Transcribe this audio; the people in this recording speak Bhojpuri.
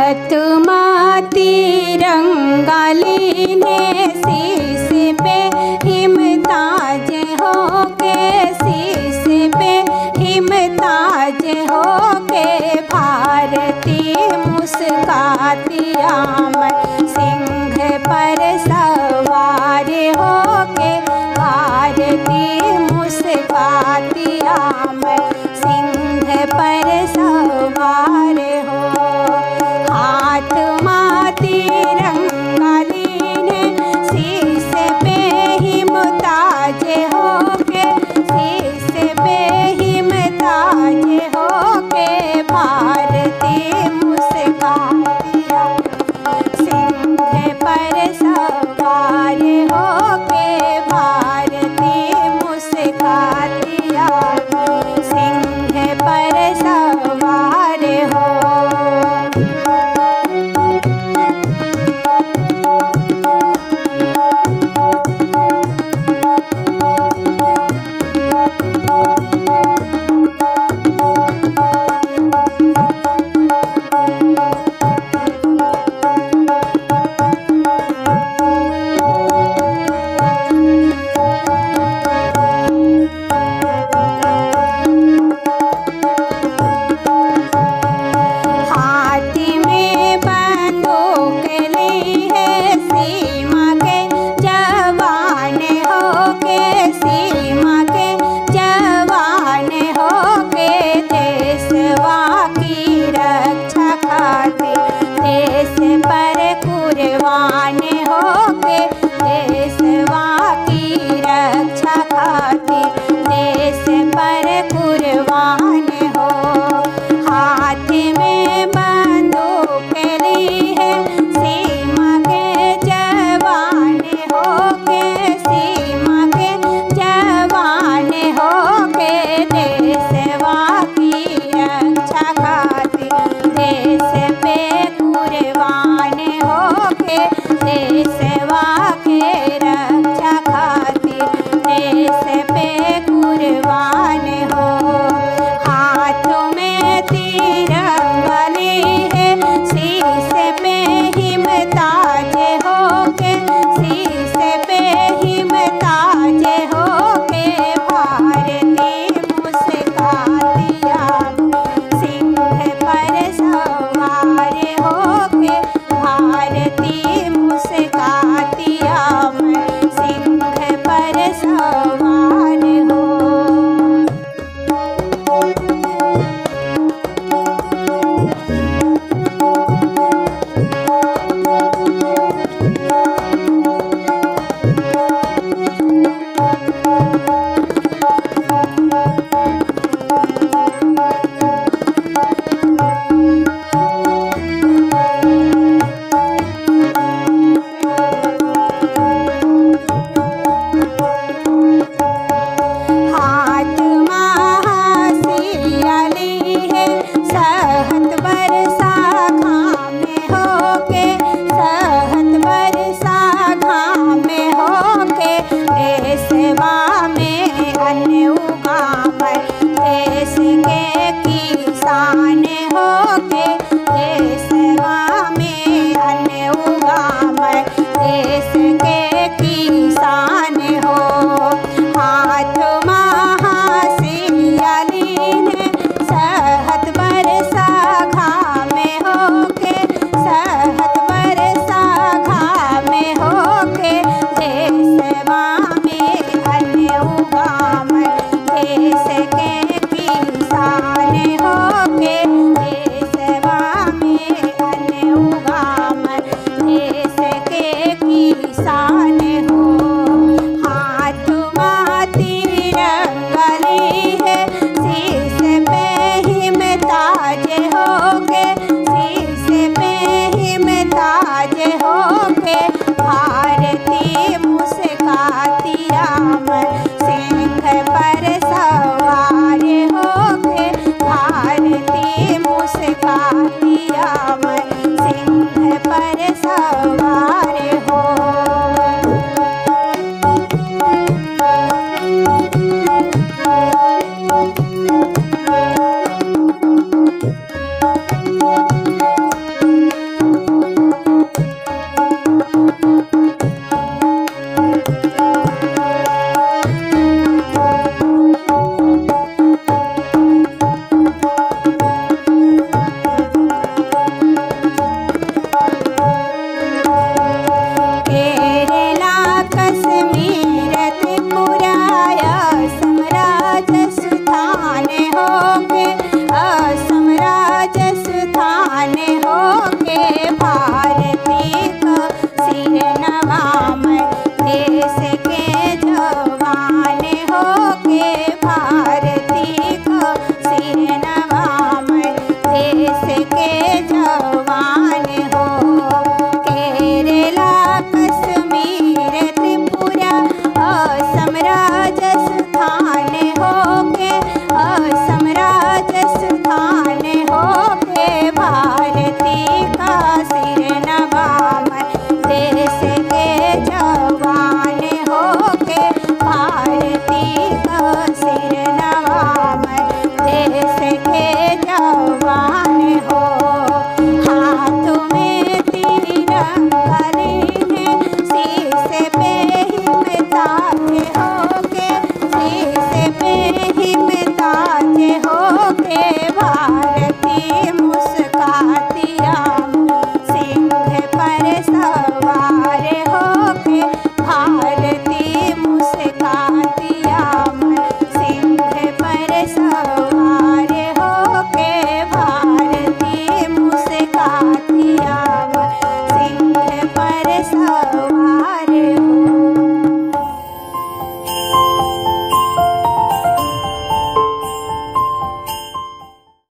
हाथ माती रंगालीने शीश पे हिमताज हो के शीश पे हिमताज हो के भारती मुस्काती आमर सिंह पर सवार हो के भारती मुस्काती आमर सिंह पर सवार हो हाथ माती रंगालीने शीश पे हिमताज हो के शीश पे हिमताज हो के भारती मुस्कातिया सिंह पर सवार हो के भारती मुस्कातिया सिंह पर सवार हो हाथी में बंदूक ली है सीमा के जवान हो के सीमा के जवान हो के देशवा की रक्षा खातिर देश पर कुर्बान हो के देशवा की रक्षा खातिर देश पर कुर्बान हो हाथ में बंदूक ली है सीमा के जवान हो के सीमा के जवान हो के देशवा की रक्षा खातिर देश पे कुर्बान हो के देशवा के रक्षा खातिर देश पे कुर्बान हो हाथों में तिरंगली है शीश पे हिमताज हो के शीश पे हिमताज हो के भारती मुस्कातिया सिंह पर सवार हो के भारती मुस्कातिया सिंह पर सवार हो हाथ महासियाली है सहत बरसा घाम हो के सहत बरसा घाम हो के देशवा में अन्न उगावर देश के किसान हो के देशवा में अन्न उगावर देश के किसान हो हाथ महासियालीन सहत बरसा घाम हो के सहत बरसा घाम हो के देशवा में अन्न उगाम देश के किसान हो के देशवा में अन्न उगाम देश के किसान हो हाथ माती रंगली है शीश पे हिमताज हो के शीश पे हिमताज हो के भारती मुस्काती राम सिंह पर सवार हो के भारती मुस्काती राम